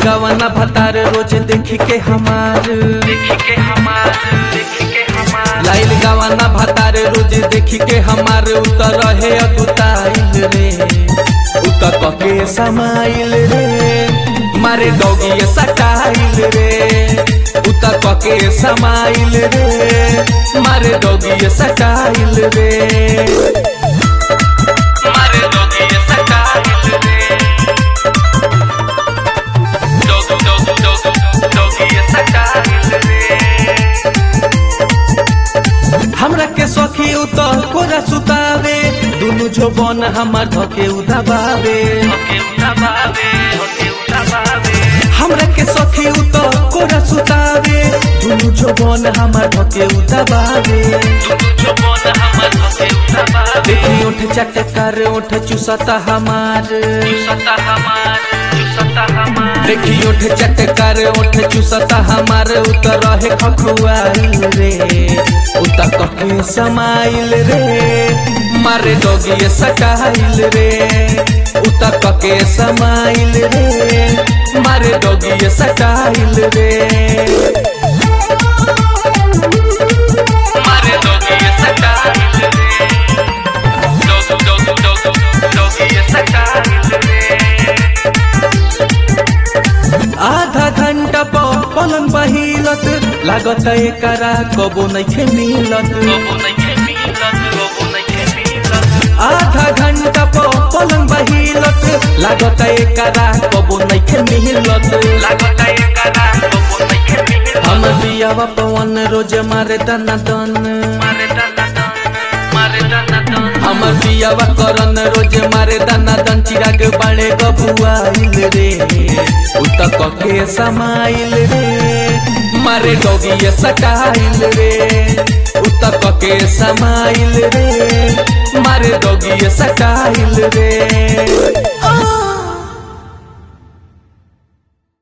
गवाना भतार रोज देखी के हमार देखी के हमार देखी के हमार लाइल गवाना भतार रोज देखी के हमार उतर रहे अगुताइल रे उतर कके समाइल रे मारे डोगी सटाइल रे उतर कके समाइल रे मारे डोगी सटाइल रे मारे डोगी सटाइल रे Dog, dog, dog, doggy style रे हमरा के सखी उत कोरा सुतावे दुनु जोबन हमर धके उदाबावे हमरा के सखी उत कोरा सुतावे दुनु जोबन हमर धके उदाबावे देखी उठ चटकर उठ चुसता हमार चुसता हमार चुसता हमार देखी उठ चटकर उठ चुसता हमार उतर रहे खखुआइल रे उतर कके समाइल रे मारे डोगी सटाइल रे उतर कके समाइल रे मारे डोगी सटाइल रे मारे डोगी सटाइल रे dog dog dog doggy style रे आधा घंटा प पलंग बहिलत लागत एकरा कबो नइखे मिलत आधा घंटा प पलंग बहिलत लागत एकरा कबो नइखे मिलत लागत एकरा कबो नइखे मिलत हम दियावा पवन रोज मारे दना दन मारे दना दन मारे दना दन हमर दियावा करन रोज मारे दना दन चिराग बाड़े गबुआइल रे उत कके समाइल रे मारे डोगी सटाइल रे उत कके समाइल रे मारे डोगी सटाइल रे